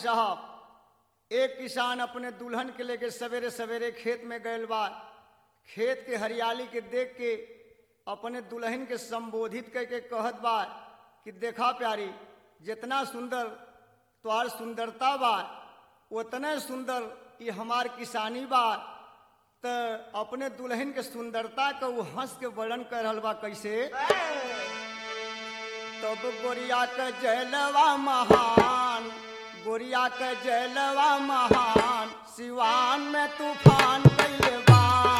साहब एक किसान अपने दुल्हन के लेके सवेरे सवेरे खेत में गयल बा खेत के हरियाली के देख के अपने दुल्हन के संबोधित करके कहत बा कि देखा प्यारी जितना सुंदर तोहार सुंदरता बा उतने सुंदर ये हमार किसानी बा त अपने दुल्हन के सुंदरता का वो हंस के वर्णन कर रहल बा कैसे तब गोरिया के जलवा महान गोरिया के जलवा महान सिवान में तूफान कैले बा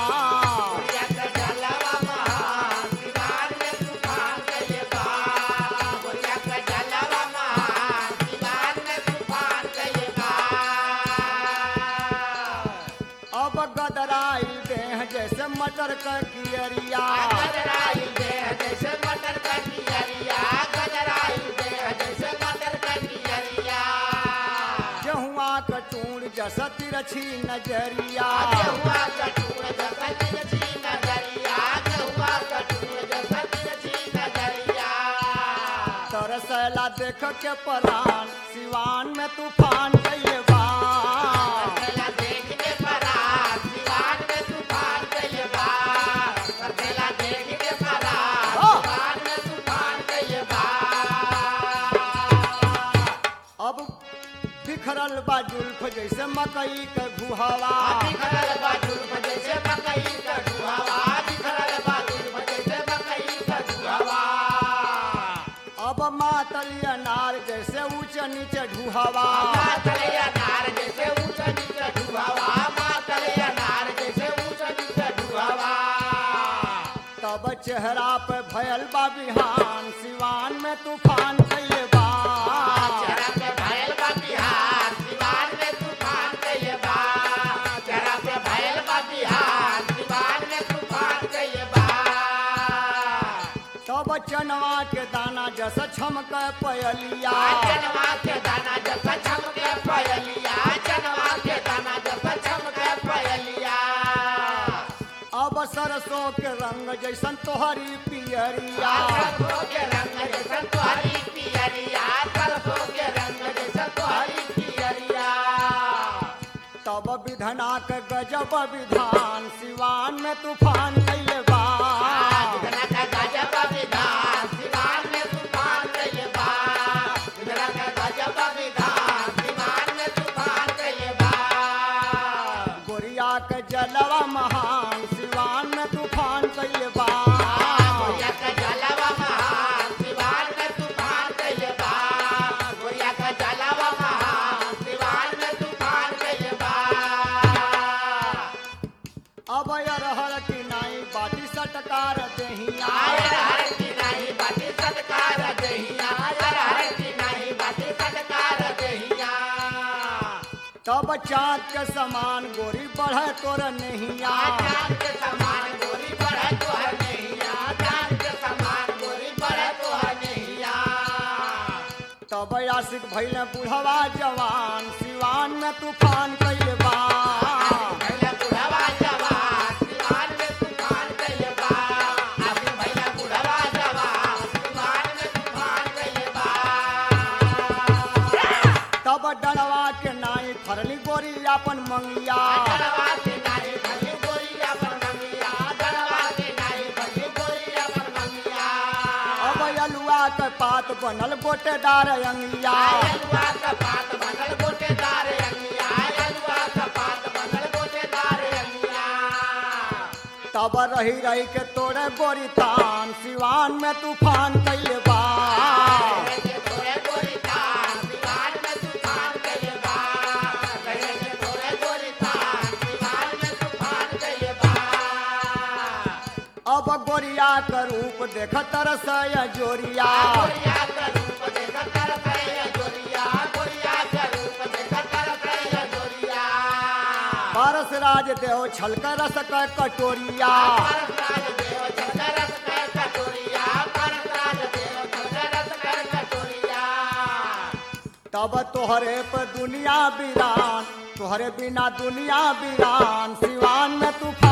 अब गदराई देह जैसे मटर का कियरिया गेहुआ कटूर जैसा तिरछी नजरिया तरसला देख के परान सिवान में तूफान कैले बा अब बिखरल बा जुल्फ जैसे मकई के घुहवा अब मातल अनार जैसे ऊंच नीचे ढुहवा तब चेहरा पे भयल बा बिहान सिवान में तूफान कैले बा तब चनवा के दाना जैसे छमक पयलिया चनवा के दाना जैसा छमके पयलिया चनवा के दाना जैसा छमके पयलिया अब सरसों के रंग जैसन तोहरी पियरिया सरसों के रंग जैसा तोहरी पियरिया सरसों के रंग जैसा तोहरी पियरिया तब विधना के गजब विधान सिवान में तूफान कैले बा विधना का गजब विधान दीवान में तूफान कइले बा विधना का गजब विधान दीवान में तूफान कइले बा गोरिया के जलवा महान सिवान में तूफान कैले बा गोरिया का जलवा महान दीवान में तूफान कइले बा गोरिया का जलवा महान दीवान में तूफान कइले बा अब अरहर की नाई बाटी सटकार देहिया आयर हर की नहीं बाटी सत्कार दहिया आयर हर की नहीं बाटी सत्कार दहिया तब चाँद के समान गोरी बढ़े तोर नहिया चांद के समान गोरी बढ़े तो है नैया चांद के समान गोरी बढ़े तो है नैया तब आशिक भैले बुढ़वा जवान सिवान में तूफान कैले बा भैया बुढ़वा जवान दीवान में तूफान कइले बा आसिम भैया बुढ़वा जवान दीवान में तूफान कइले बा तब डरवा के नाई फरली गोरी अपन मंगिया डरवा के नाई भली गोरी अपन मंगिया डरवा के नाई भली गोरी अपन मंगिया अब अलुआ के पात बनल गोटेदार अंगिया आयलुआ का पात बनल गोटेदार अंगिया आयलुआ का पात बनल गोटेदार अंगिया तब रही रही के तोड़े गोरी तान सिवान में तूफान कैले बा के तोरे गोरी तान दीवार में तूफान कइले बा कहे के तोरे गोरी तान दीवार में तूफान कइले बा अब गोरिया के रूप देख तरस जोरिया गोरिया का रूप देख तरसैया जोरिया गोरिया का रूप देख तरसैया जोरिया पारस राज देव छलक रस के कटोरिया परसराज देव छतरस कर कटोरिया परसराज देव छतरस कर कटोरिया तब तोहरे पे दुनिया वीरान तोहरे बिना दुनिया वीरान सिवान में तूफान